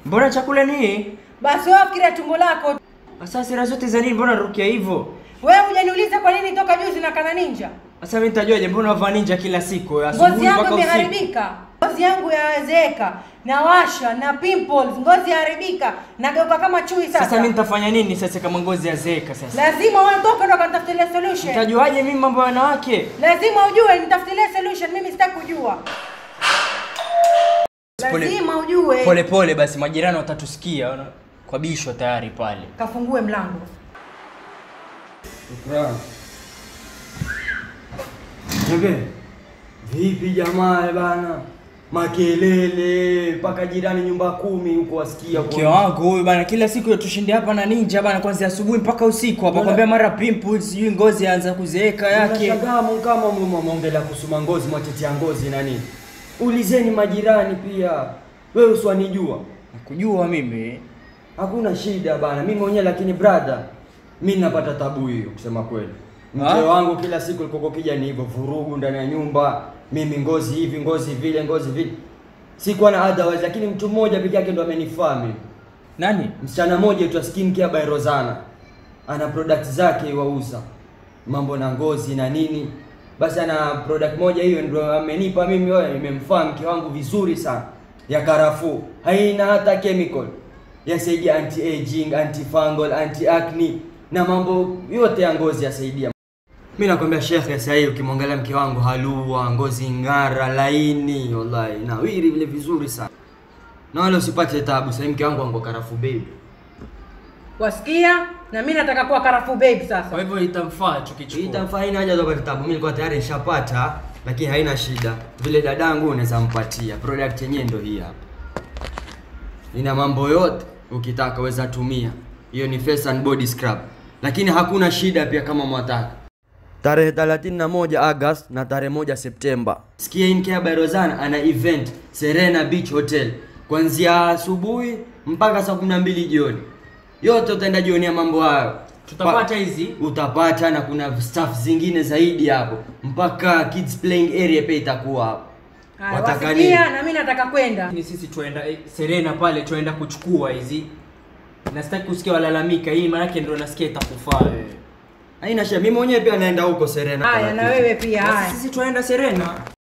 Mbona chakula ni hii? Basi wewe fikiria tumbo lako. Sasa sira zote za nini? Mbona narukia hivyo? Wewe hujaniuliza kwa nini toka juzi na kana ninja? Sasa mimi nitajuaje? Mbona wavaa ninja kila siku Ngozi asubuhi yangu mpaka usiku? imeharibika. Ngozi yangu yazeeka, nawasha na pimples, ngozi yaharibika, nageuka kama chui sasa. Sasa mimi nitafanya nini sasa kama ngozi yazeeka sasa? Lazima uondoke ndo kanitafutilie solution. Nitajuaje mimi mambo ya wanawake? Lazima ujue nitafutilie solution, mimi sitaki kujua. Pole- Lazima ujue. Pole pole basi majirani watatusikia wana- kwa bishwa tayari pale. Kafungue mlango. Shukran. Nige, vipi jamaa bana? Makelele mpaka jirani nyumba kumi huko wasikia Mke wangu huyu bana kila siku tushinde hapa na ninja bana kuanzia asubuhi mpaka usiku hapa Mbona- kwambia mara pimples sijui ngozi yaanza kuzeeka yake. Nashangaa kama mwaongelea kusuma ngozi mwatetea ngozi na nini? Ulizeni majirani pia. Wewe uswanijua. Nakujua mimi. Hakuna shida bana, mimi mwenyewe lakini brother, mimi napata tabu hiyo kusema kweli. Mke Ah? wangu kila siku alikuwa kija ni hivyo vurugu ndani ya nyumba, mimi ngozi hivi, ngozi vile, ngozi vile. Sikuwa na otherwise, lakini mtu mmoja peke yake ndo amenifaa mimi. Nani? Msichana mmoja aitwa Skin Care by Rozana. Ana product zake wauza. Mambo na ngozi na nini. Basi ana product moja hiyo ndio amenipa mimi wewe imemfaa mke wangu vizuri sana. Ya karafuu. Haina hata chemical. Yasaidia anti aging, anti fungal, anti acne na mambo yote ya ngozi yasaidia. Mimi nakwambia shekhe, sasa hivi ukimwangalia mke wangu halua, ngozi ng'ara, laini, wallahi nawiri vile vizuri sana. Na wala usipate tabu, sasa mke wangu ango karafuu baby. Wasikia? Na mimi nataka kuwa karafuu babe sasa. Kwa hivyo itamfaa Hii tukichukua. itamfaa haina haja za kupata tabu. Mimi nilikuwa tayari nishapata, lakini haina shida. Vile dadangu unaweza mpatia. Product yenyewe ndio hii hapa. Ina mambo yote ukitaka weza tumia. Hiyo ni face and body scrub. Lakini hakuna shida pia kama mwataka. Tarehe 31 August na tarehe moja Septemba. Skin Care by Rozana ana event Serena Beach Hotel kuanzia asubuhi mpaka saa 12 jioni. Yote utaenda jionia mambo hayo. Tutapata Pa- hizi? utapata na kuna staff zingine zaidi hapo mpaka kids playing area pia itakuwa hapo Haya, wataka nini wasikia? Na mimi nataka kwenda. Ni sisi tuenda eh, Serena pale tuenda kuchukua hizi. Na sitaki kusikia walalamika hii maana yake ndio nasikia itakufaa wewe. haina shida mimi mwenyewe pia naenda huko Serena Haya, na wewe pia. Basi Haya. Sisi tuenda Serena.